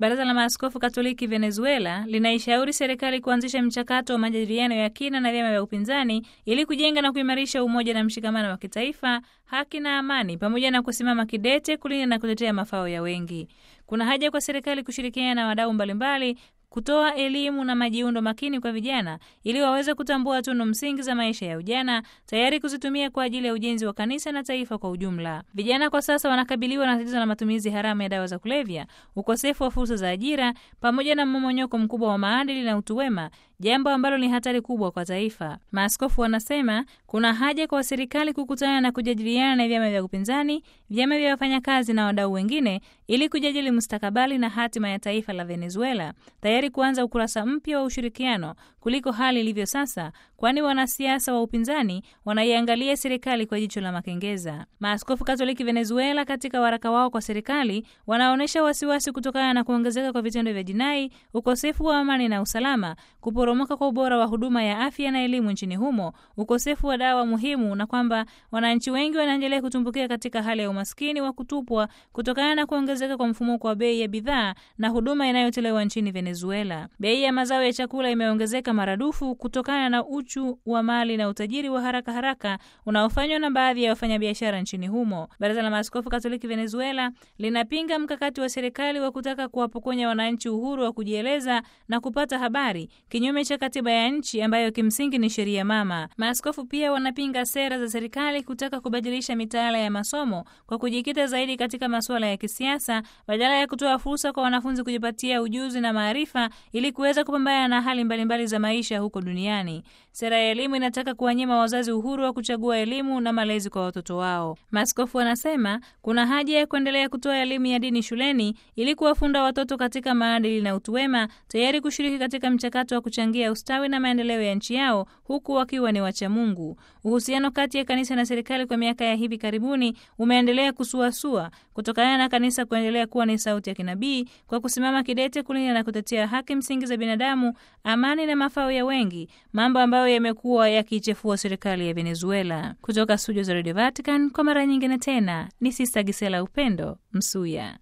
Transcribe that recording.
Baraza la Maaskofu Katoliki Venezuela linaishauri serikali kuanzisha mchakato wa majadiliano ya kina na vyama vya upinzani ili kujenga na kuimarisha umoja na mshikamano wa kitaifa, haki na amani, pamoja na kusimama kidete kulinda na kutetea mafao ya wengi. Kuna haja kwa serikali kushirikiana na wadau mbalimbali kutoa elimu na majiundo makini kwa vijana ili waweze kutambua tunu msingi za maisha ya ujana, tayari kuzitumia kwa ajili ya ujenzi wa kanisa na taifa kwa ujumla. Vijana kwa sasa wanakabiliwa na tatizo la matumizi haramu ya dawa za kulevya, ukosefu wa fursa za ajira, pamoja na mmomonyoko mkubwa wa maadili na utu wema, jambo ambalo ni hatari kubwa kwa taifa. Maaskofu wanasema kuna haja kwa serikali kukutana na kujadiliana na vyama vya upinzani, vyama vya wafanyakazi na wadau wengine ili kujadili mustakabali na hatima ya taifa la Venezuela, tayari kuanza ukurasa mpya wa ushirikiano kuliko hali ilivyo sasa, kwani wanasiasa wa upinzani wanaiangalia serikali kwa jicho la makengeza. Maaskofu Katoliki Venezuela katika waraka wao kwa serikali wanaonyesha wasiwasi kutokana na kuongezeka kwa vitendo vya jinai, ukosefu wa amani na usalama, kuporomoka kwa ubora wa huduma ya afya na elimu nchini humo, ukosefu wa dawa muhimu, na kwamba wananchi wengi wanaendelea kutumbukia katika hali ya umaskini wa kutupwa kutokana na kuongezeka kwa mfumuko wa bei ya bidhaa na huduma inayotolewa nchini Venezuela. Bei ya mazao ya chakula imeongezeka maradufu kutokana na uchu wa mali na utajiri wa haraka haraka unaofanywa na baadhi ya wafanyabiashara nchini humo. Baraza la Maaskofu Katoliki Venezuela linapinga mkakati wa serikali wa kutaka kuwapokonya wananchi uhuru wa kujieleza na kupata habari, kinyume cha katiba ya nchi ambayo kimsingi ni sheria mama. Maaskofu pia wanapinga sera za serikali kutaka kubadilisha mitaala ya masomo kwa kujikita zaidi katika masuala ya kisiasa badala ya kutoa fursa kwa wanafunzi kujipatia ujuzi na maarifa ili kuweza kupambana na hali mbalimbali mbali za maisha huko duniani. Sera ya elimu inataka kuwanyima wazazi uhuru wa kuchagua elimu na malezi kwa watoto wao. Maaskofu wanasema kuna haja ya kuendelea kutoa elimu ya dini shuleni ili kuwafunda watoto katika maadili na utu wema, tayari kushiriki katika mchakato wa kuchangia ustawi na maendeleo ya nchi yao huku wakiwa ni wacha Mungu. Uhusiano kati ya kanisa na serikali kwa miaka ya hivi karibuni umeendelea kusuasua kutokana na kanisa kuendelea kuwa ni sauti ya kinabii kwa kusimama kidete kulinda na kutetea haki msingi za binadamu, amani na mafao ya wengi, mambo ambayo yamekuwa yakiichefua serikali ya Venezuela. Kutoka studio za Radio Vatican kwa mara nyingine tena ni Sista Gisela Upendo Msuya.